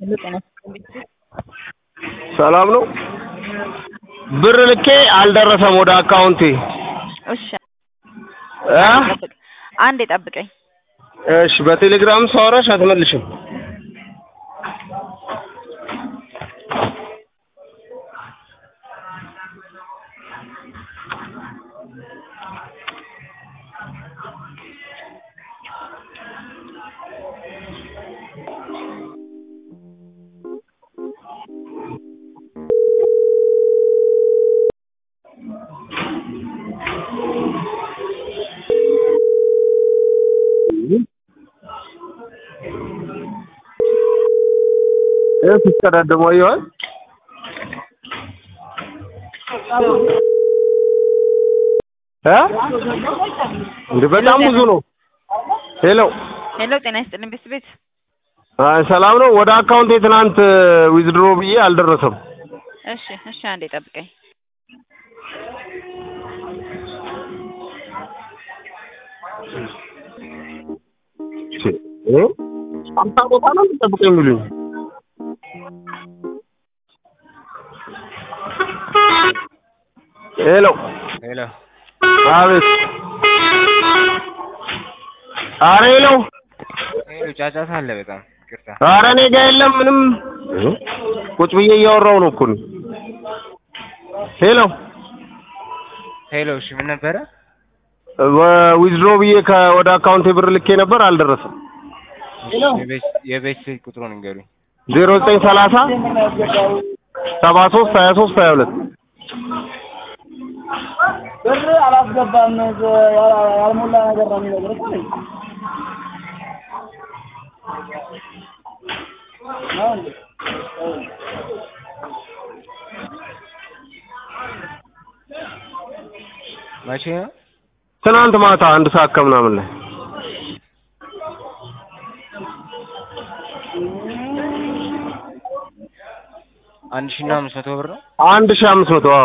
ሄሎ ጤና ይስጥልኝ። ሰላም ነው። ብር ልኬ አልደረሰም ወደ አካውንቴ እሺ እ ጠብቅ፣ አንዴ ጠብቀኝ። እሺ በቴሌግራም ሳወራሽ አትመልሽም። ይህ ሲቀዳደሙ አየዋል። እ እንደ በጣም ብዙ ነው። ሄሎ ሄሎ ጤና ይስጥልኝ ቤት ቤት አይ ሰላም ነው። ወደ አካውንቴ ትናንት ዊዝድሮ ብዬ አልደረሰም። እሺ እሺ አንዴ ጠብቀኝ። እሺ እ አምሳ ቦታ ነው የምጠብቀኝ የሚሉኝ ሄሎ ሄሎ አቤት። ኧረ ሄሎ ሄሎ ጫጫታ አለ በጣም ይቅርታ። ኧረ እኔ ጋ የለም ምንም። ቁጭ ብዬ እያወራሁ ነው እኮ እኔ። ሄሎ ሄሎ እሺ ምን ነበረ? ዊዝድሮ ብዬ ከ- ወደ አካውንቴ ብር ልኬ ነበር አልደረሰም። የቤት የቤት ስልክ ቁጥሩን ንገሩኝ። ዜሮ ዘጠኝ ሰላሳ ሰባ ሶስት ሀያ ሶስት ሀያ ሁለት ብር አላስገባም ያ- ያልሞላ ነገር ነው የሚነግርህ እኮ ነኝ። ነው እንዴ? መቼ ነው? ትናንት ማታ አንድ ሰዓት ከምናምን ላይ አንድ ሺህ እና አምስት መቶ ብር ነው። አንድ ሺህ አምስት መቶ አዎ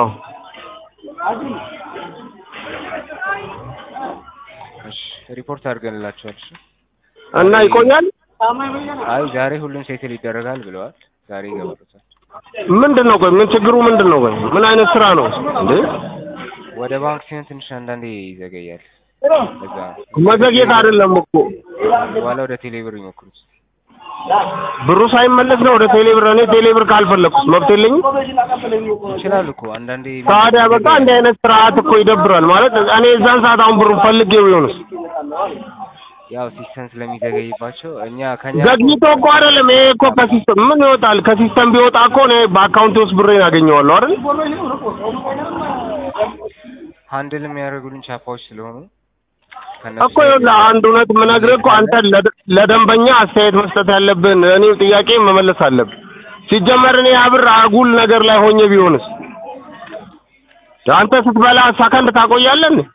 እሺ ሪፖርት አድርገንላቸዋል። እሺ እና ይቆያል። አይ ዛሬ ሁሉም ሴትል ይደረጋል ብለዋል። ዛሬ ይገባሉታል። ምንድን ነው ቆይ ምን ችግሩ ምንድን ነው ቆይ ምን አይነት ስራ ነው እንዴ? ወደ ባንክ ሲሆን ትንሽ አንዳንዴ ይዘገያል። በዛ መዘግየት አይደለም እኮ በኋላ ወደ ቴሌብር ይሞክሩት። ብሩ ሳይመለስ ነው ወደ ቴሌብር። እኔ ቴሌብር ካልፈለኩስ መብት የለኝም። ይችላሉ እኮ አንዳንዴ ታዲያ በቃ እንዲህ አይነት ስርዓት እኮ ይደብራል። ማለት እኔ እዛን ሰዓት አሁን ብሩ ፈልጌው ቢሆንስ ያው ሲስተም ስለሚዘገይባቸው እኛ ከኛ ዘግይቶ እኮ አይደለም። ይሄ እኮ ከሲስተም ምን ይወጣል? ከሲስተም ቢወጣ እኮ እኔ በአካውንቴ ውስጥ ብሬን አገኘዋለሁ አይደል? ሃንድል የሚያደርጉልን ቻፓዎች ስለሆኑ እኮ ይኸውልህ አንድ እውነት የምነግርህ እኮ አንተ ለደ- ለደንበኛ አስተያየት መስጠት ያለብን እኔ ጥያቄ መመለስ አለብን። ሲጀመር እኔ ያ ብር አጉል ነገር ላይ ሆኜ ቢሆንስ አንተ ስትበላ ሰከንድ ታቆያለህ እንዴ?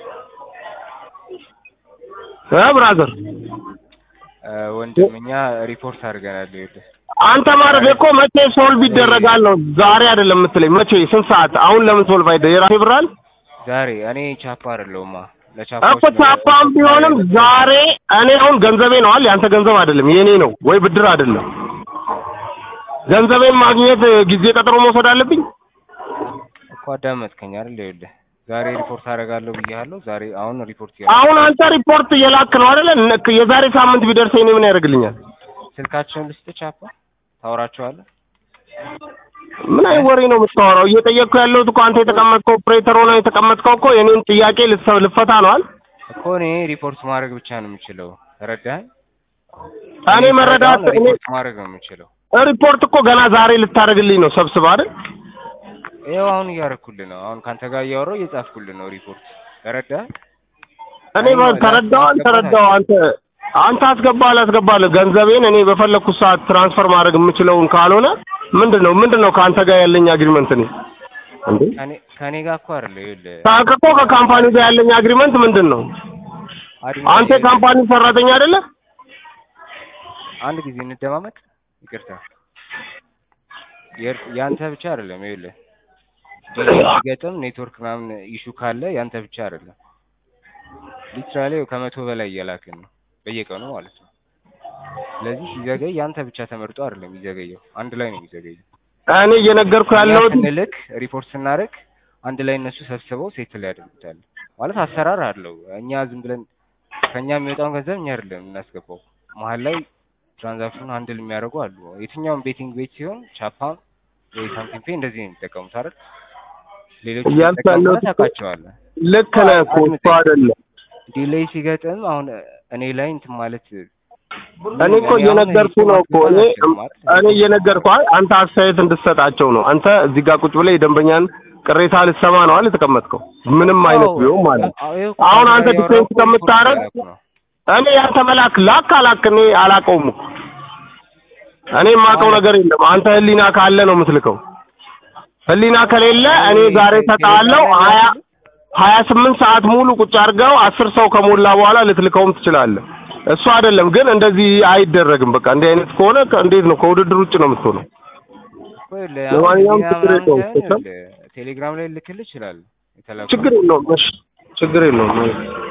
እ ብራዘር እ ወንድም እኛ ሪፖርት አድርገናል። ይኸውልህ አንተ ማድረግ እኮ መቼ ሶልቭ ይደረጋል ነው ዛሬ አይደለም የምትለኝ። መቼ ስንት ሰዓት? አሁን ለምን ሶልቭ አይደ የራሴ ብር አለ ዛሬ እኔ ቻፓ አይደለሁማ እኮ ለቻፓዎች ነው ቻፓም ቢሆንም ዛሬ እኔ አሁን ገንዘቤ ነው አይደል? ያንተ ገንዘብ አይደለም የኔ ነው ወይ ብድር አይደለም። ገንዘቤን ማግኘት ጊዜ ቀጠሮ መውሰድ አለብኝ? እኮ አዳመጥከኝ አይደል? ይኸውልህ ዛሬ ሪፖርት አደርጋለሁ ብያለሁ። ዛሬ አሁን ሪፖርት እያ አሁን አንተ ሪፖርት እየላክ ነው አይደል? እነ- የዛሬ ሳምንት ቢደርሰኝ እኔ ምን ያደርግልኛል? ስልካቸውን ልስጥ ቻፓ ታወራቸዋለህ። ምን አይነት ወሬ ነው የምታወራው? እየጠየቅኩ ያለሁት እኮ አንተ የተቀመጥከው ኦፕሬተር ሆነ የተቀመጥከው እኮ የኔን ጥያቄ ልትሰ- ልፈታ ነው አይደል? እኮ እኔ ሪፖርት ማድረግ ብቻ ነው የምችለው። ተረዳኸኝ? እኔ መረዳት አሁን እኔ ሪፖርት ማድረግ ነው የምችለው። ሪፖርት እኮ ገና ዛሬ ልታደርግልኝ ነው ሰብስባ አይደል? ይኸው አሁን እያደረኩልህ ነው። አሁን ካንተ ጋር እያወራሁ እየጻፍኩልህ ነው ሪፖርት። ተረዳኸኝ? እኔ በ- ተረዳው አልተረዳው አንተ አንተ አስገባ አላስገባልህ ገንዘቤን እኔ በፈለኩት ሰዓት ትራንስፈር ማድረግ የምችለውን ካልሆነ ምንድን ነው ምንድን ነው ከአንተ ጋር ያለኝ አግሪመንት እኔ እንዴ ከኔ ከኔ ጋር እኮ አይደለ ይኸውልህ ታውቅ እኮ ከካምፓኒው ጋር ያለኝ አግሪመንት ምንድን ነው አድሚን አንተ የካምፓኒ ሰራተኛ አይደለ አንድ ጊዜ እንደማመጥ ይቅርታ የር- ያንተ ብቻ አይደለም ይኸውልህ ሲገጥም ኔትወርክ ምናምን ኢሹ ካለ ያንተ ብቻ አይደለም ሊትራሊ ከመቶ በላይ እየላክን ነው በየቀኑ ማለት ነው ስለዚህ ሲዘገይ ያንተ ብቻ ተመርጦ አይደለም የሚዘገየው፣ አንድ ላይ ነው የሚዘገየው። እኔ እየነገርኩ እኛ ያለሁት ስንልክ ሪፖርት ስናደርግ አንድ ላይ እነሱ ሰብስበው ሴትል ያደርጉታል። ማለት አሰራር አለው። እኛ ዝም ብለን ከኛ የሚወጣውን ገንዘብ እኛ አይደለም የምናስገባው። መሀል ላይ ትራንዛክሽኑን ሃንድል የሚያደርጉ አሉ። የትኛውም ቤቲንግ ቤት ሲሆን ቻፓን ወይ ሳምቲንግ ፔይ እንደዚህ ነው የሚጠቀሙት አይደል? ሌሎች እያልኩ የሚጠቀሙ ያለሁት እኮ ታውቃቸዋለህ። ልክ ነህ እኮ እሱ አይደለም ዲሌይ ሲገጥም አሁን እኔ ላይ እንትን ማለት እኔ እኮ እየነገርኩ ነው እኮ እኔ እኔ እየነገርኩ አይ አንተ አስተያየት እንድትሰጣቸው ነው። አንተ እዚህ ጋር ቁጭ ብለህ የደንበኛን ቅሬታ ልትሰማ ነው አይደል የተቀመጥከው? ምንም አይነት ቢሆን ማለት ነው። አሁን አንተ ዲፌንስ ከምታረግ እኔ ያንተ መላክ ላክ አላክ እኔ አላውቀውም እኮ እኔ የማውቀው ነገር የለም። አንተ ህሊና ካለ ነው የምትልከው። ህሊና ከሌለ እኔ ዛሬ እሰጥሃለሁ ሀያ ሀያ ስምንት ሰዓት ሙሉ ቁጭ አድርገው አስር ሰው ከሞላ በኋላ ልትልከውም ትችላለህ። እሱ አይደለም ግን እንደዚህ አይደረግም። በቃ እንዲህ አይነት ከሆነ ከ- እንዴት ነው ከውድድር ውጭ ነው የምትሆነው? ለማንኛውም ችግር የለውም። ቴሌግራም ላይ ልክልህ ይችላል የተላከው ችግር የለውም። እሺ ችግር የለውም።